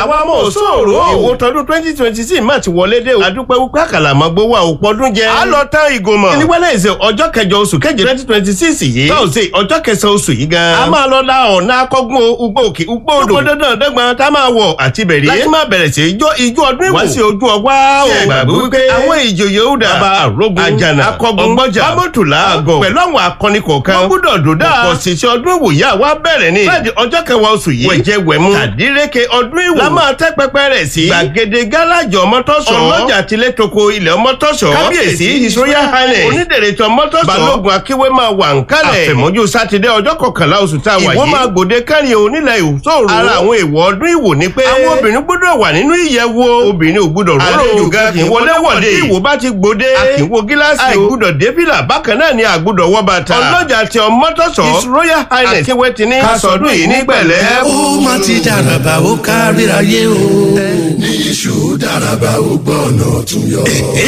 àwọn ọmọ òṣòro ìwò tọdún twenty twenty six má ti wọlé dé o adúpẹ́ wípé àkàlà àmọ́ gbowó àwòpọ̀dún jẹ á lọ tán ìgòmọ̀ ní wẹ́lẹ́sẹ̀ ọjọ́ kẹjọ oṣù keje twenty twenty six yìí tọ́sí ọjọ́ kẹsàn-án oṣù yìí gan a máa lọ la ọ̀nà akọ́gun ugbó òkè ugbó odò ugbó dandan dẹ́gbọ̀n tá a máa wọ̀ àti bẹ̀rẹ̀ láti máa bẹ̀rẹ̀ sí ijó ijó ọdún ìwò wá sí ojú ọgbà o gbàgbé wípé àwọn ìjòyè ó dà bá àrógun àjànà akọ́gun ọgbọ́jà bámọ́tòlá àgọ̀ pẹ̀lú àwọn akọni kọ̀ọ̀kan wọ́n gbúdọ̀ dòdà ọ̀pọ̀ ṣiṣẹ́ ọdún ìwòye àwa bẹ̀rẹ̀ ni láti ọjọ́ kẹwàá oṣù yìí wẹ̀jẹ̀ wẹ̀mú tàdíreke ọdún ìwò la máa tẹ́ pẹpẹ rẹ̀ sí gbàgede gáràjì ọmọtọ́sọ̀ ọlọ́jà tilẹ̀ toko ilẹ̀ ọmọtọ́sọ̀ kábíyèsí his royal highness onídèrètò ọmọtọ́sọ̀ balógun akíwé máa wà ń kálẹ̀ àfẹ̀mọ́jú sátidé ọjọ́ kọkànlá oṣù tá a wà yìí ìwọ máa gbòde kárí onílẹ̀ ìṣòro ara àwọn èèwọ̀ ọdún ìwò ni pé àwọn obìnrin gbọ́dọ̀ wà nínú ìyẹ̀wò obìnrin ò gbọ́dọ̀ rọ́rọ̀ àlejò gan kì í wọlé wọ̀de ìwò bá ti gbòde a kì í wo gíláàsì o àìgbọ́dọ̀ débìlà bákan náà ni àgbọ́dọ̀ wọ bàtà ọlọ́jà ti ọmọtọ́sọ̀ his royal highness akíwé ti ní kásọdún yìí ní pẹ̀lẹ́. ó má ti dàràbà ó kárìíra yé o. ní iṣu dàràbà ó gbọ́ ọ̀nà tún yọ.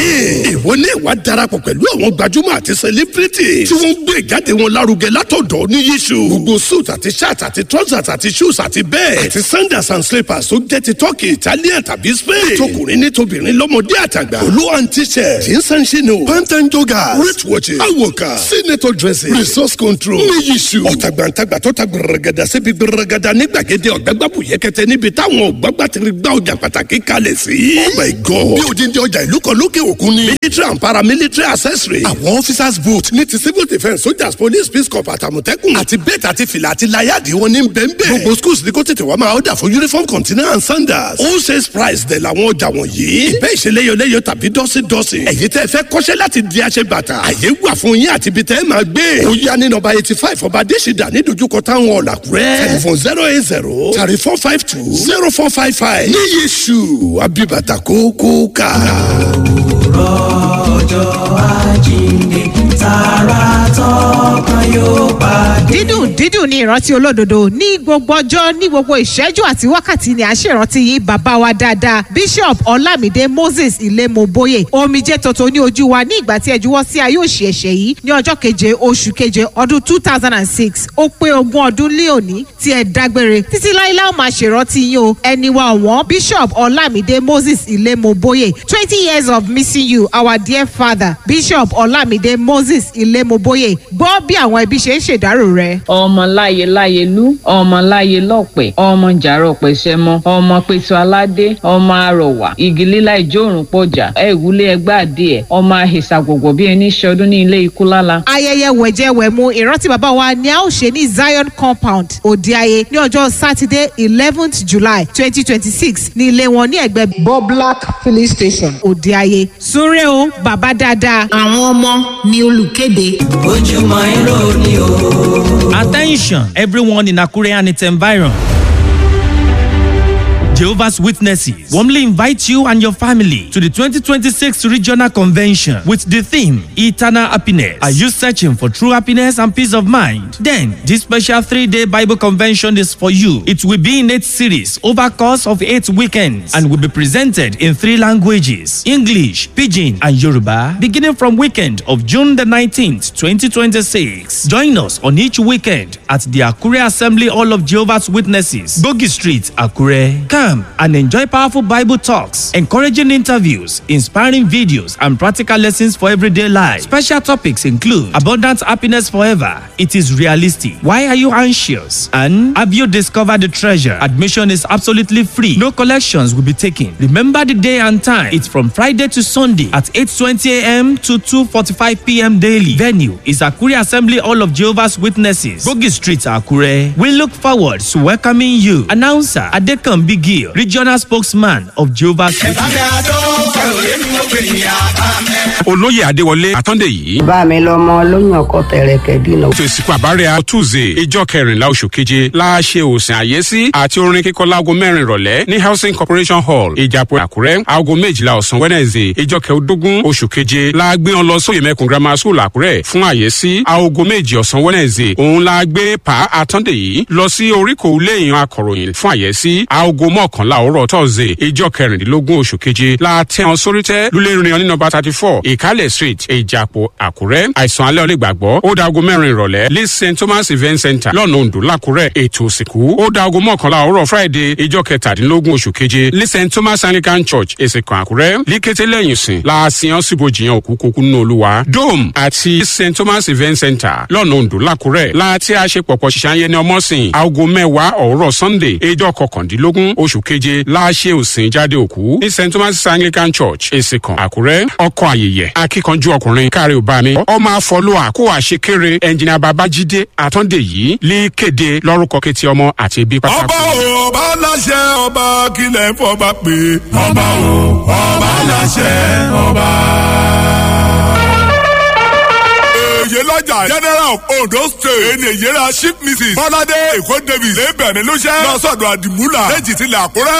ìwọ ní ìwà darapọ̀ pẹ̀lú àwọn gbajúmọ̀ àti sẹlẹ́bírìtì tí wọ́n ń gbé ìjáde wọn lárugẹ látọ̀dọ̀ ní yíṣu. gbogbo suit àti shirt àti trousers àti shoes àti bẹ́ẹ̀ àti sandals and slippers tó jẹ́ ti turkey italian tàbí spain. tọkùnrin ní tobìnrin lọ́mọdé àtàgbà. olú and t-shirt jeans and chino pant and joggers wrist watches awoka senator dressing resource control ní yíṣu. ọ̀tàgbàǹtàgbà tó ta gbẹrẹgẹdà síbi gbẹrẹgẹdà ní gbàgede ọ̀gbẹ́gbàbù yẹkẹtẹ níbi táwọn ọ̀gbàgbà ti gbá ọjà pàtàkì kalẹ̀ sí. oh my god bí odindi ọjà ìlú kan lókè òkun ni. military and paramilitary accessory. àwọn officers boot ní ti civil defence soldiers police peace corps àtàmọ̀tẹ́kùn. àti bẹ́ẹ̀tì àti fìlà àti láyàdì wọn ní bẹ́ẹ̀nbẹ́ẹ̀. gbogbo schools ní kó tètè wá máa ọ̀dà fún uniform container and sandals. all sales price dẹ̀ làwọn ọjà wọ̀nyí. ìbẹ́ ìṣeléyọléyọ tàbí dọ́sídọ́sí. ẹ̀yin tẹ́ fẹ́ kọ́ṣẹ́ láti di aṣẹ bàtà. àyè wà fún yín àti ibi tẹ́ ẹ máa gbé. ó yá ní nọ́mbà eighty five ọba adésìdá ní dojúkọ táwọn ọ̀làkúrẹ́. telephone zero eight zero thirty four five two zero four five five. ní yéṣu abibata kókó ká. ọjọ́ àjíǹde tààrà tọkàn yóò pàdé. dídùn dídùn ní ìrántí olódodo ní gbogbo ọjọ́ ní gbogbo ìṣẹ́jú àti wákàtí ni à ń ṣèrántí yín bàbá wa dáadáa bishop ọlámídé moses ilémoboye omijé tuntun ní ojú wa ní ìgbà tí ẹ juwọ́ sí ayé òṣì ẹ̀ṣẹ̀ yìí ní ọjọ́ keje oṣù keje ọdún two thousand and six ó pé ogún ọdún lé òní tí ẹ dágbére títí láíláí ó máa ṣèrántí yín o ẹni wa ọ̀wọ́n bishop ọlámídé moses ilémoboye twenty years of missing you our dear father bishop ọlámídé moses ilémoboye gbọ́ bí àwọn ẹbí ṣe ń ṣèdárò rẹ̀. ọmọ láyé láyé lú ọmọ láyé lọ́pẹ̀ ọmọ jàrọ̀ pẹ̀sẹ̀ mọ́ ọmọ pẹ̀tù aládé ọmọ arọ̀wà igi lílá ìjórùn pọ̀jà ẹ̀wúlé ẹgbẹ́ adìẹ ọmọ àhìsà gbogbo bí ẹni ṣọdún ní ilé ikú lála. ayẹyẹ wẹ̀jẹwẹ̀mu ìrántí bàbá wa ni a ó ṣe ní zion compound òdeayé ní ọjọ́ sátidé eleventh july twenty twenty six ní ilé wọn ní ẹgbẹ́ boblak filling station. òdeayé súnrẹ́ o bàbá dáadáa. àwọn ọmọ ni olùkéde. ojúmọ́ irọ́ ni o. Attention, everyone in Akure and its environ. Jehovah's Witnesses warmly invite you and your family to the 2026 Regional Convention with the theme Eternal Happiness. Are you searching for true happiness and peace of mind? Then, this special three day Bible convention is for you. It will be in eight series over course of eight weekends and will be presented in three languages English, Pidgin, and Yoruba, beginning from weekend of June the 19th, 2026. Join us on each weekend at the Akure Assembly Hall of Jehovah's Witnesses, Bogi Street, Akure. Come and enjoy powerful Bible talks, encouraging interviews, inspiring videos, and practical lessons for everyday life. Special topics include abundant happiness forever. It is realistic. Why are you anxious? And have you discovered the treasure? Admission is absolutely free. No collections will be taken. Remember the day and time. It's from Friday to Sunday at 8:20 a.m. to 2:45 p.m. daily. Venue is Akure Assembly Hall of Jehovah's Witnesses, Bogi Street, Akure. We look forward to welcoming you. Announcer Adekan Bigi regional spokesman of jehovah's olóyè adéwọlé àtọ́ndé yìí. bá mi lọmọ lóyún ọkọ tẹrẹkẹ dínà. ètò ìsìnkú àbárẹ̀ àtúnzè ìjọ kẹrìnlá oṣù keje la ṣe òsìn àyẹ́sí àti orin kíkọ láago mẹ́rin ìrọ̀lẹ́ ní housing corporation hall ìjàpọ̀ àkúrẹ́ aago méjìlá ọ̀sán wednesday ìjọ kẹẹ̀ẹ́dógún oṣù keje la gbé wọn lọ sóyè mẹ́kùn grammar school àkúrẹ́ fún àyẹ́sí aago méjì ọ̀sán wednesday òun la gbé pa àtọ́ndé yìí lọ sí oríkò léèyàn akọ̀ròyìn fún àyẹ́sí aago mọ́kànlá òwúrọ̀ tọ́sídẹ̀ẹ́ ìjọ kẹrìndínlógún oṣù keje la tẹ́ wọn sórí tẹ́ lulẹ̀ ìrìn ní nọmba thirty four ìkálẹ̀ street ìjàpọ̀ àkúrẹ́ àìsàn alẹ́ ọ̀lẹ́ gbàgbọ́ ó da aago mẹ́rin ìrọ̀lẹ́ ní st thomas event center lọ́nà ondo lákúrẹ́ ètò òsìnkú ó da aago mọ́kànlá òwúrọ̀ friday ìjọ kẹtàdínlógún oṣù keje ní st thomas anglican church èsìkàn àkúrẹ́ líkété lẹ́yìn sìn láàsìyàn síbojìyàn òkú kókó nínú olúwa dome àti st thomas event center lọ́nà ondo lákúrẹ́ láti àṣepọ̀pọ̀ ṣiṣẹ́ ní ọmọsìn aago mẹ́wàá òwúrọ̀ sunday ìjọ kọkàndínlógún oṣù keje láṣẹ òsìn jáde òkú ní st thomas anglican church èsìkàn àkúrẹ́ ọkọ̀ àyèyẹ akíkanjú ọkùnrin káre ò bá mi ọmọ àfọlùwà kó àṣekéré ẹnjìnà babájídé àtọ́ndé yìí lè kéde lórúkọ kétí ọmọ àti ibi pátákó. ọba o ọba láṣẹ ọba kílẹ̀ ń fọba pé ọba o ọba láṣẹ ọba. èyí lọ́jà general of ondo state ẹni èyíra chief mrs bọ́ládé èkó davis lè bẹ̀rẹ̀ lóṣẹ́ lọ́sọ̀dọ̀ àdìmúlà lẹ́jì tilẹ̀ àkúrẹ́